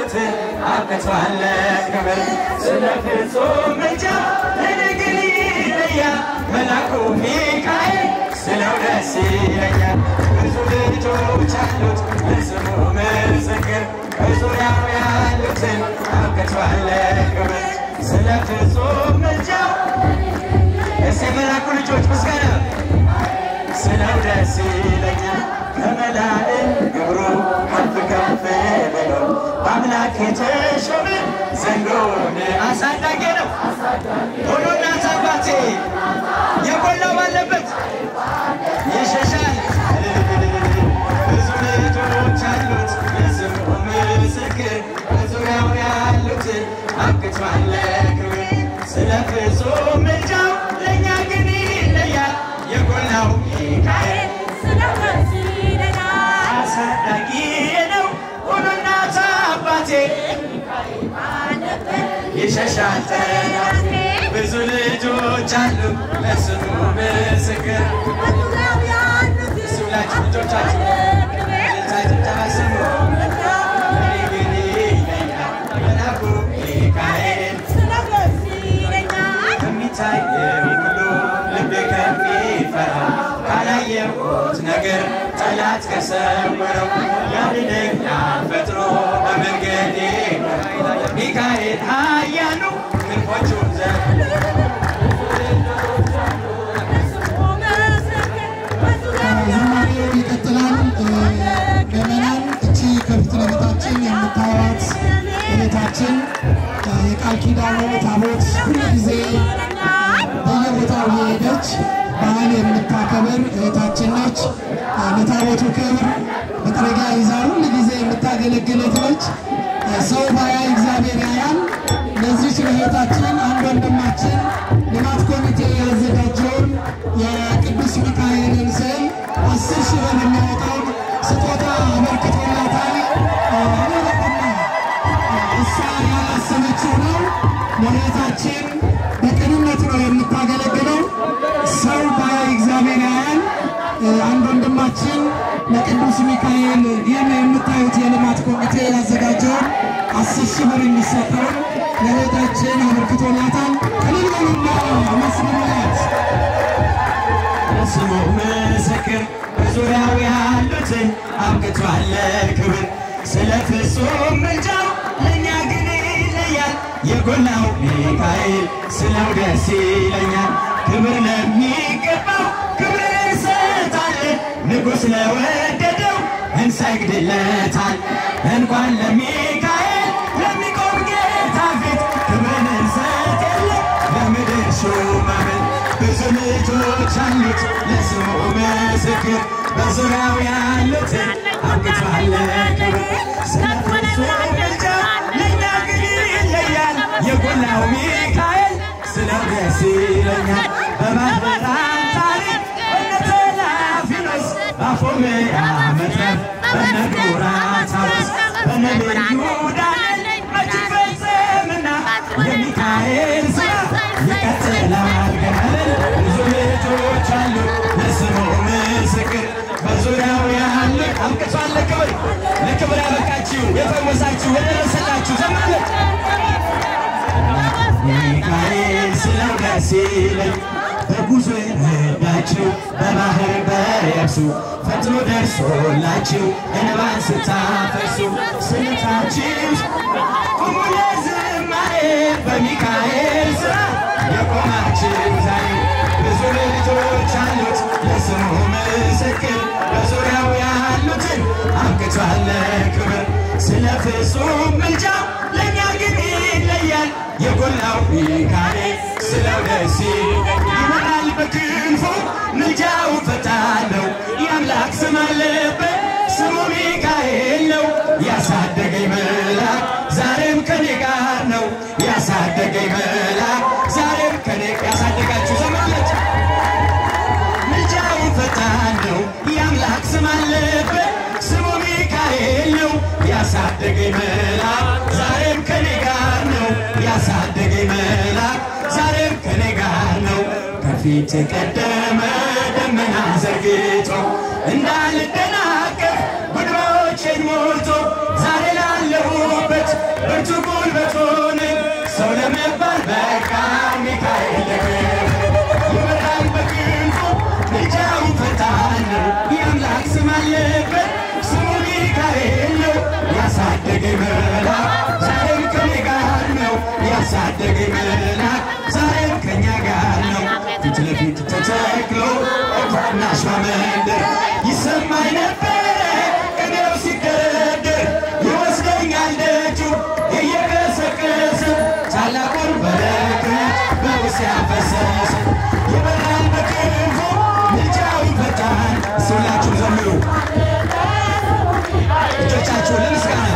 ያሉትን አብቅቷል ክብር ስለ ፍጹም ምልጃ ለነገር ይለያል መላኩ ሚካኤል ስለው ደስ ይለኛል ብዙ ልጆች አሉት ለስሙ ምስክር በዙሪያው ያሉትን አብቅቷል ክብር ስለ ፍጹም ምልጃ እስቲ የመላኩ ልጆች ምስጋና ስለው ደስ ይለኛል ከመላእክት ግብሩ ከፍ ከፍ ብሎ በአምላክ የተሾመ ዘንዶን አሳዳጊ ነው ሆኖ እናት አባቴ የጎላው ባለበት ይሸሻል ብዙ ልጆች አሉት የስሙ ምስክር በዙሪያው ያሉትን አብቅቷል ክብር ስለ ፍጹም ምልጃው ለእኛ ግን ይለያል የጎላው ሚካኤል አሳዳጊ ነው ሆኖ እናት አባቴ ይሸሻል ጠላት ብዙ ልጆች አሉ ለስሙ ምስክር እሱ ብላችሁ ልጆቻችሁ ልታጭብጨባ ስሙ እኔ ግን ይለኛል መላኩ ሚካኤል ከሚታየው ሁሉ ልቤ ከሚፈራው ካላየሁት ነገር ጠላት ከሰወረው ያድነኛል ፈጥኖ በመንገዴ ሚካኤል ኃያሉ ክንፎቹን ዘርግቶ ዝማሬው ይቀጥላል። ምዕመናን እቺ ከፊት ለፊታችን የምታዩት እመቤታችን የቃል ኪዳኑ ታቦት ሁሉ ጊዜ በየቦታው የሄደች በዓል የምታከብር እህታችን ነች። ለታቦቱ ክብር መጥረጊያ ይዛ ሁሉ ጊዜ የምታገለግለት ነች። ሰው ባያይ እግዚአብሔር ያያል። ለዚች ለእህታችን አንድ ወንድማችን ልማት ኮሚቴ ያዘጋጀውን የቅዱስ ሚካኤልን ስዕል አስር ሺህ ብር የሚያወጣውን ስጦታ አበርክቶላታል። እኔ እሷ ያላሰበችው ነው። ለእህታችን በቅንነት ነው የምታገለግለው። ሰው ባያይ እግዚአብሔር ያያል። አንድ ወንድማችን ለቅዱስ ሚካኤል ይህን የምታዩት የልማት ኮሚቴ ያዘጋጀውን አስር ሺህ ብር የሚሰጠውን ለእህታችን አበርክቶላታል። እልል በሉና አመስግኑላት። ለስሙ ምስክር በዙሪያው ያሉትን አብቅቷል ክብር ስለ ፍጹም ምልጃው ለእኛ ግን ይለያል የጎላው ሚካኤል ስለው ደስ ይለኛል ክብር ለሚገባው ክብር እንሰጣለን ንጉሥ ለወደደው እንሰግድለታል እንኳን ለሚካኤል ለሚቆም ጌታ ፊት ክብርን እንሰጥ የለ ለምድር ሹማምን ብዙ ልጆች አሉት ለስሙ ምስክር በዙሪያው ያሉትን አብቅቷል ክብር ስለ ፍጹም ምልጃ ለእኛ ግን ይለያል የጎላው ሚካኤል ስለው ደስ ይለኛል በማህበራን ታሪክ እነ ተላፊኖስ ባፎምያ መትረፍ በነ ዱራታዎስ በነ ልዩ ዳንኤል መች ይፈጸምና የሚካኤል ስራ ይቀጥላል ገናልን ብዙ ልጆች አሉ ለስሙ ምስክር በዙሪያው ያለ አብቅቷል ለክብር ለክብር ያበቃችሁ የፈወሳችሁ የደረሰላችሁ ዘምሩለት ሚካኤል ስለው ደስ ይለኝ በጉዞ የረዳችሁ በባህር በየብሱ ፈጥኖ ደርሶላችሁ እንባን ስታፈሱ ስለታችሁ ቁሙ ለዝማሬ በሚካኤል ስራ የቆማችሁ ዛሬ ብዙ ልጆች አሉት ለስሙ ምስክር በዙሪያው ያሉትን አብቅቷል ክብር ስለ ፍጹም ምልጃ ለእኛ ግን ይለያል የጎላው ሚካኤል ስለው ደስ ይመጣል በክንፉ ምልጃው ፈጣን ነው የአምላክ ስም አለበት ስሙ ሚካኤል ነው ያሳደገኝ መልአክ ዛሬም ከኔ ጋር ነው ያሳደገኝ መልአክ ዛሬም ከኔ ያሳደጋችሁ ዘመለች ምልጃው ፈጣን ነው የአምላክ ስም አለበት ስሙ ሚካኤል ነው ያሳደገኝ መልአክ ዛሬም ከኔ ጋር ነው ያሳደገኝ መልአክ ዛሬም ከኔ ጋር ነው ከፊት ቀደመ ደመና ዘርግቶ እንዳልደናቀፍ ጉድሮቼን ሞልቶ ዛሬ ላለሁበት ብርቱ ጉልበቱን ሰው ለመባል በቃ ሚካኤል ይመራል በክንፉ ልጃው ፈጣን ነው የአምላክ ስም አለበት ስሙ ሚካኤል ነው ያሳደገኝ መልአክ ዛሬም ከኔ ጋር ነው ያሳደገኝ መልአክ ዛሬም ከኛ ጋር ነው ፊት ለፊት ተተክሎ ታናሿ መንደር ይሰማኝ ነበረ ቅኔው ሲደረደር ይወስደኛል ደጁ እየቀሰቀሰ ታላቁን በረከት በውስጥ ያፈሰሰ ይበራል በክንፉ ምልጃው ፈጣን ሁላችሁ ዘምሩ እጆቻችሁ ለምስጋና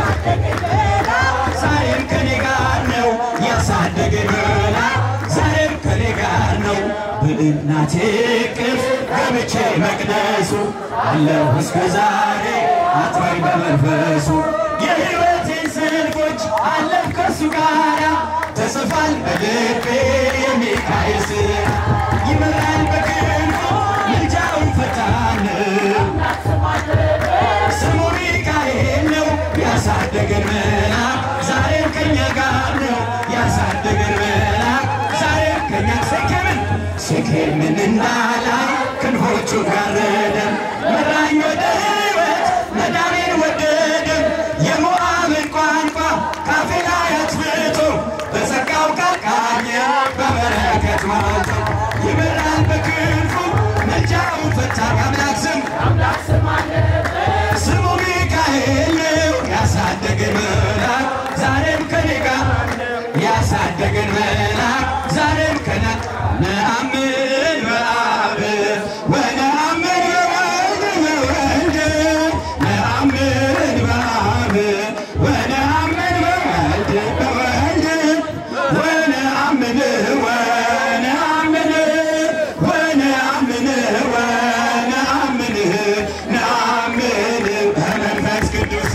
ዛሬም ከኔ ጋር ነው ያሳደገኝ መልአክ ዛሬም ከኔ ጋር ነው በእናቴ ቅፍ ገብቼ መቅደሱ አለሁ እስከ ዛሬ አጥባኝ በመንፈሱ የሕይወቴን ሰልፎች አለፍ ከሱ ጋራ ተጽፏል በልቤ የሚካኤል ስራ ይመራል በክንፉ ምልጃውን ፈጣን ስሙ ሚካኤል ነው ያሳደገን መልአክ ዛሬም ከኛ ጋር ነው ያሳደገን መልአክ ዛሬም ከኛ ሴኬምን ሴኬምን እንዳላይ ክንፎቹ ጋረደን መራኝ ወደ ሕይወት መዳኔን ወደደን የሞዓብን ቋንቋ ካፌ ላይ አጥፍቶ በጸጋው ቃቃኘ በበረከት ሞልቶ ይመራል በክንፉ መልጃውን ፈጣን አምላክ ስም ስሙ ሚካኤል ነው ያሳደገን መልአክ ዛሬም ከኔ ጋር ያሳደገን መልአክ ዛሬም ከና ነአምን በአብ ወነአምን በወልድ በወልድ ነአምን በአብ ወነአምን በወልድ በወልድ ወነአምን ወነአምን ወነአምን ወነአምን ነአምን በመንፈስ ቅዱስ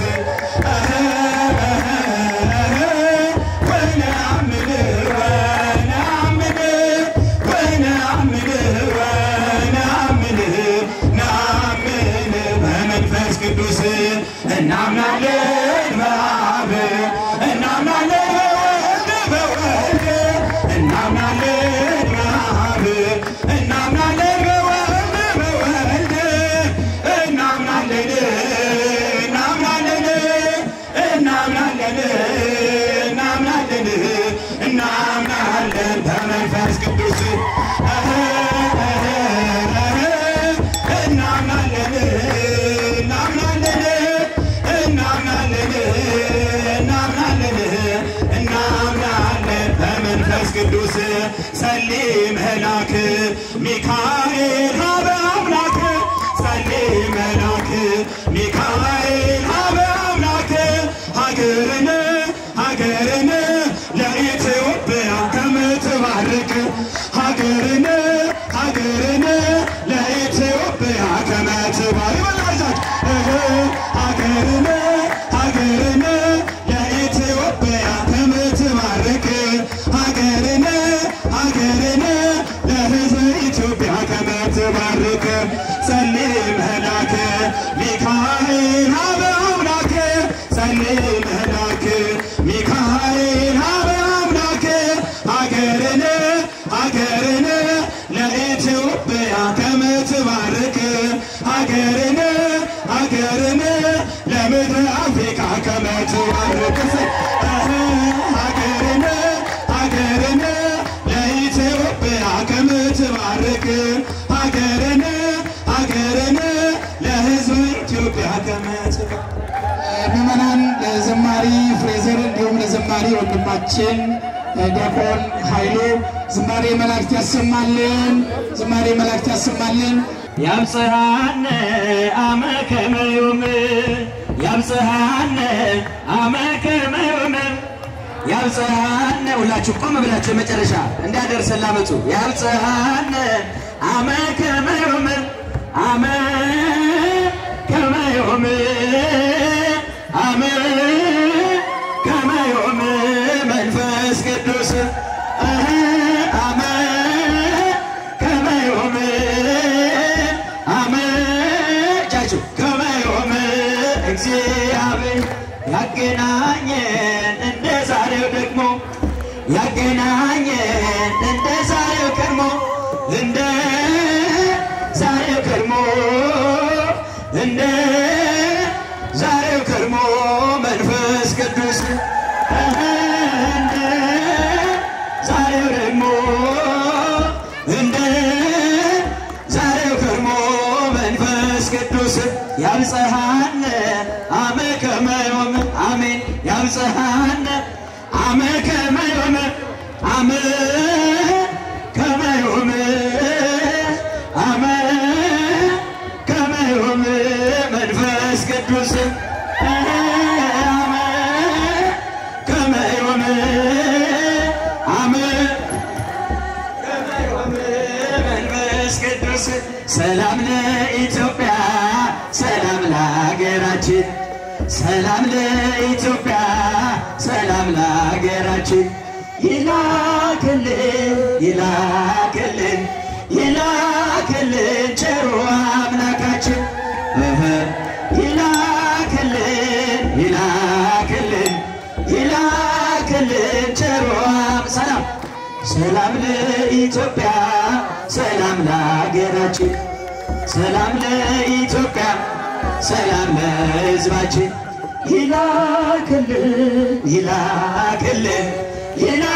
ወነአምን ወነአምን ወነአምን ወነአምን ነአምን በመንፈስ ቅዱስ እናምናለን በአብ እናምናለን በወልድ በወልድ እናምናለን በአብ እናምናለን በወልድ በወልድ እናምናለን እናምናለን እናምናለን እናምናለን እናምናለን በመንፈስ ቅዱስ እናምናለን እናምናለን እናምናለን እናምናለን እናምናለን በመንፈስ ቅዱስ ጸልይ መልአክ ሚካኤል ሀበ አምላክ ጸልይ መልአክ ሚካኤል ሀበ አምላክ ሀገርን ሀገርን ለኢትዮጵያ ከምትባርክ ሀገርን ሀገርን ለኢትዮጵያ ከምትባርክ ይበላሻች ሀገርን ሀገርን ለኢትዮጵያ ከምትባርክ ሀገርን ሀገርን ለሕዝብ ኢትዮጵያ ከምትባርክ ጸልይ መልአክ ሚካኤል ሀበ አምላክ ጸልይ መልአክ ሚካኤል ሀበ አምላክ ሀገርን ሀገርን ለኢትዮጵያ ከምትባርክ ሀገርን ሀገርን ለምድር አፍሪካ ከምትባርክ ሀገርን ሀገርን ለኢትዮጵያ ከምትባርክ ሀገርን ሀገርን ለሕዝብ ኢትዮጵያ ከምትባርክ ምዕመናን ለዘማሪ ፍሬዘር እንዲሁም ለዘማሪ ወንድማችን ዲያቆን ኃይሉ ዝማሬ መላእክት ያሰማልን። ዝማሬ መላእክት ያሰማልን። ያብጽሐነ አመ ከመ ዮም ያብጽሐነ አመ ከመ ዮም ያብጽሐነ ሁላችሁ ቆም ብላችሁ የመጨረሻ እንዳደርሰን ላመጹ ያብጽሐነ አመ ከመ ዮም አመ ከመ ዮም አመ ከመ ዮም መንፈስ ቅዱስ አሀ አመ ከመ ዮም አመ እጃችሁ ከመ ዮም እግዚአብሔር ያገናኘን እንደ ያገናኘን እንደ ዛሬው ቀድሞ እንደ ዛሬው ቀድሞ እንደ ዛሬው ቀድሞ መንፈስ ቅዱስ እንደ ዛሬው ደግሞ እንደ ዛሬው ቀድሞ መንፈስ ቅዱስ ያብጽሐነ አመ ከመ ዮም አሜን ያብጽሐነ አመ ከመ ዮም አመ ከመ ዮም አመ ከመ ዮም መንፈስ ቅዱስ አመ ከመ ዮም አመ መንፈስ ቅዱስ ሰላም ለኢትዮጵያ ሰላም ለሀገራችን ሰላም ለኢትዮጵያ ሰላም ለሀገራችን ይላክልን ይላክልን ይላክልን ቸሩ አምላካችን እህ ይላክልን ይላክልን ይላክልን ቸሩ አም- ሰላም ሰላም ለኢትዮጵያ ሰላም ለሀገራችን ሰላም ለኢትዮጵያ ሰላም ለሕዝባችን ይላክልን ይላክልን ይላ